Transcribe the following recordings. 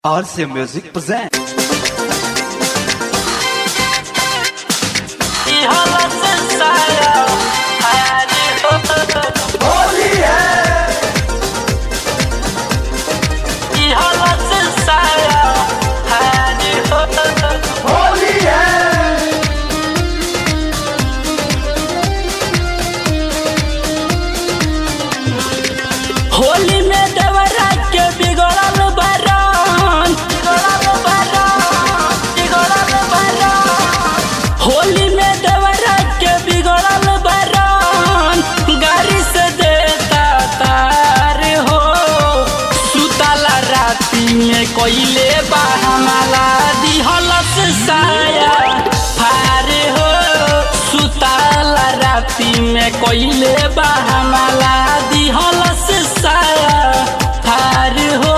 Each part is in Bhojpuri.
RC Music presents. होली में देवरा के बिगड़ल बरन बिगड़ल बरन बिगड़ल बरन होली में देवरा के बिगड़ल बरन गाड़ी से देता तार हो सुतला राती में कोइले बहमला दिहलस साया फार हो सुतला राती में कोइले बहमला दिहलस साया फार हो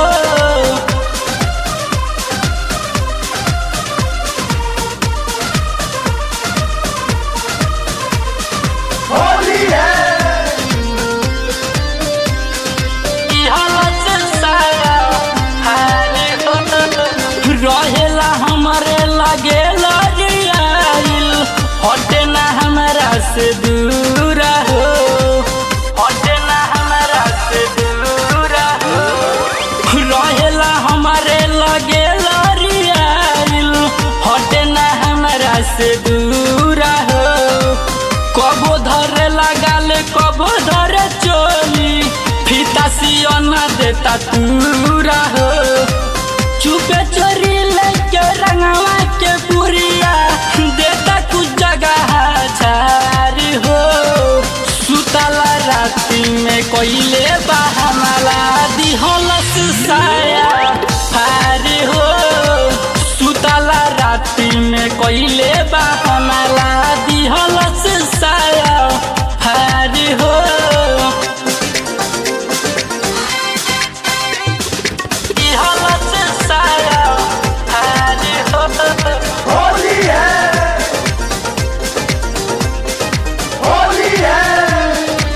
रहेला हमारे लगे लगियाइल हटे ना हमारा से दूर हो हटे ना हमारा से दूर हो रहेला हमारे लगे लगियाइल हटे ना हमारा से दूर हो कबो धरे लगाल कबो धरे चोली फीता सियना देता तूरा हो चुपे चोरी लेके रंगवा के पुरिया देता कुछ जगह झार हो सुतला राती में कोइले बहमला दिहलस साया फार हो सुतला राती में कोइले बहमला दिहलस साया फार हो दिहलस साया फार हो होली है होली है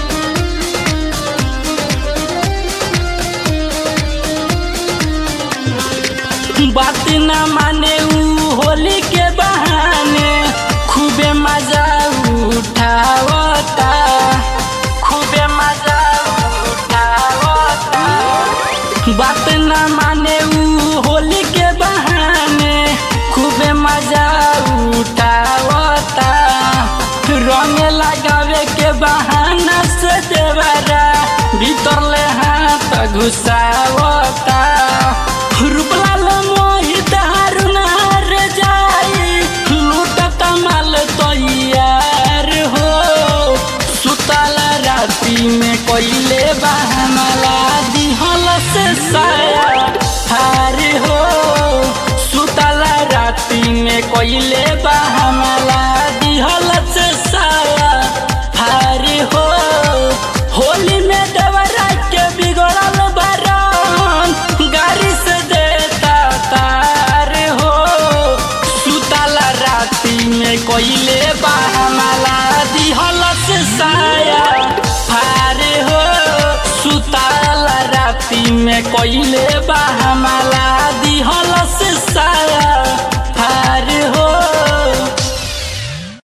बात न माने ऊ होली के बहाने खूबे मजा उठावता खूबे मजा उठावता बात न माने ऊ होली के बहाने खूबे मजा उठावता रंग लगावे के बहाना से देवरा भीतर ले हाथ घुसावता रूपलाल मोहित हारुनार जाई लूटत माल तैयार हो सुतल राती में कोइले बहाना